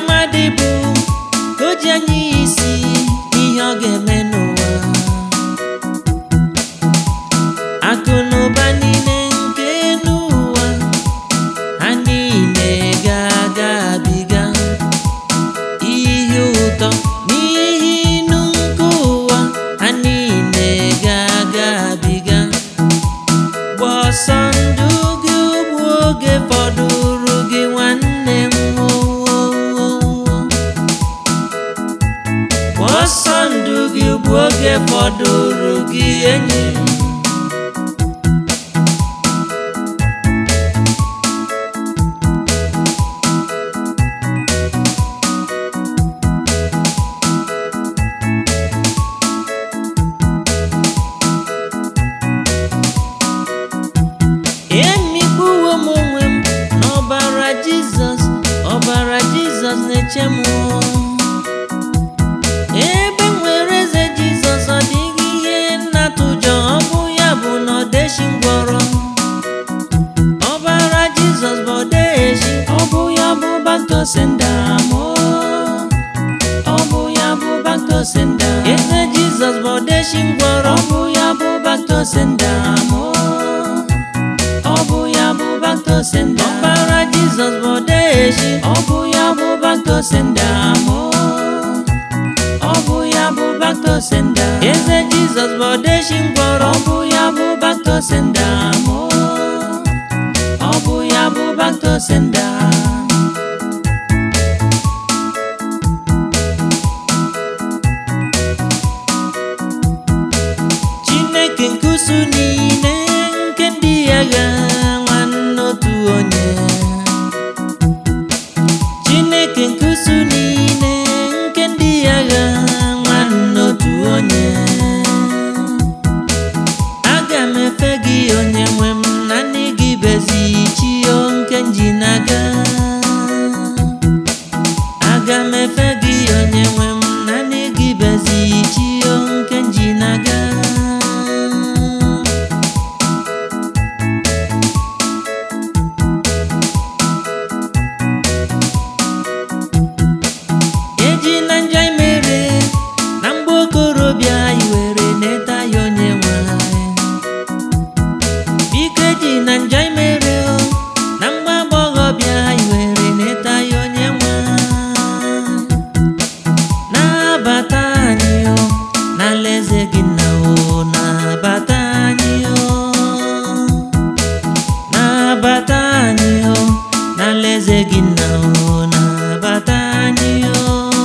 mmadụ bụ ka o ji anya ya isi n'ihe ọ ga-eme n'ụwa akụ na ụba niile nke n'ụwa ha niile ga-aga abiga ihe ụtọ n'ihe inu nke ụwa ha niile ga-aga abiga gba ọsọ ndụ gị ugbu oge fọdụrụ gị nwanne m owowowo gba ọsọ ndụ gị ugbu oge fọdụrụ gị enyi m emikpuwo m onwe m n'ọbara jizọs ọbara jizọs na-eche m ebe m nwere eze jizọs ọ dịghị ihe nnatụjọ ọ bụ ya bụ na ọdeshi ngwọrọ ọbara jizọs bụ ọdeshi ọ bụ ya bụ baktosendam ọ bụ ya bụ baktosendam eze jizọs bụ ọdeshi ngwọrọ ọ bụ ya bụ baktosendam ọ bụ ya bụ baktosendam ọbara jizọs bụ ọdeshi ọ bụ ya bụ baktosendam ọ bụ ya bụ baktosendam eze jizọs bụ ọdeshi ngwọrọ ọ bụ ya bụ baktosendam ọ bụ ya bụ baktosendam chineke nke usu niile nke ndị agha nwanne otu onye chineke nke usu niile nke ndị agha nwanne otu onye aga m efe gị onye nwe m naanị gị bezi chio nke nji na-aga aga m efe gị onye nwe m naanị gị bezi chio nke nji na-aga eji na njọ mere na mgbe okorobịa anyị were neta ya onye nwe anyị biko eji na njọ mere o na mgbe agbọghọbịa anyị were neta ya onye nwe anyị na-abata anyị o n'alaeze gị na o na-abata anyị o na-abata anyị o n'alaeze gị na o na-abata anyị o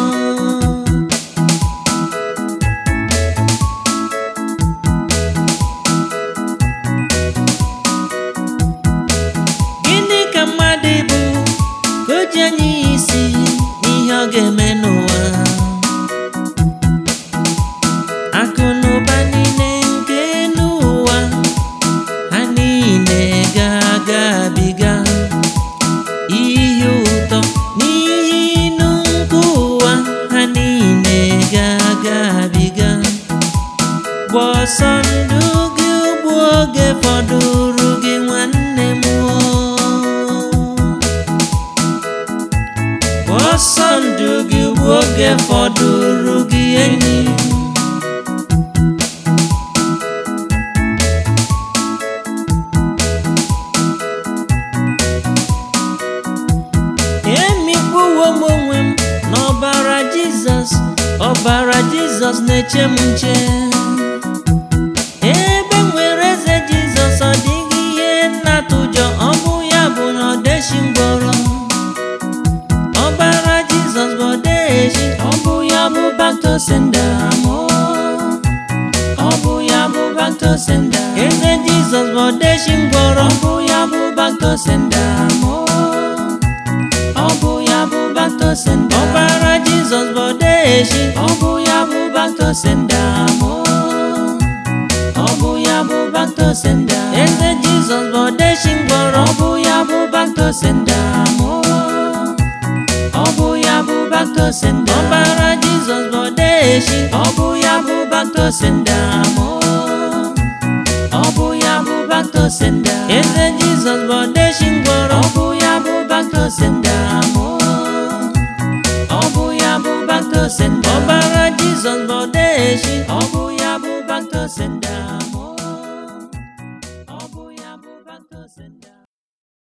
gịnị ka mmadụ bụ ka o ji anya ya isi n'ihe ọ ga-eme n'ụwa akụ na ụba niile nke n'ụwa ha niile ga-aga abiga ihe ụtọ n'ihe inu nke ụwa ha niile ga-aga abiga gba ọsọ ndụ gị ugbu oge fọdụrụ gị nwanne m o. Gba ọsọ ndụ gị ugbu oge fọdụrụ gị enyi m. emikpuwo m onwe m n'ọbara jizọs ọbara jizọs na-eche m nche ebe m nwere eze jizọs ọ dịghị ihe nnatụjọ ọ bụ ya bụ na ọdeshi ngwọrọ ọbara jizọs bụ ọdeshi ọ bụ ya bụ baktosendam ọ bụ ya bụ baktosendam eze jizọs bụ ọdeshi ngwọrọ ọ bụ ya bụ baktosendam ọ bụ ya bụ baktosendam ọbara jizọs bụ ọdeshi ọ bụ ya bụ baktosendam ọ bụ ya bụ baktosendam eze jizọs bụ ọdeshi ngwọrọ ọ bụ ya bụ baktosendam ọ bụ ya bụ baktosendam ọbara jizọs bụ ọdeshi ọ bụ ya bụ baktosendam ọ bụ ya bụ baktosendam eze jizọs bụ ọdeshi ngwọrọ ọ bụ ya bụ baktosendam baktosenda ọbara jizọs bụ odeshi ọ bụ ya bụ baktosenda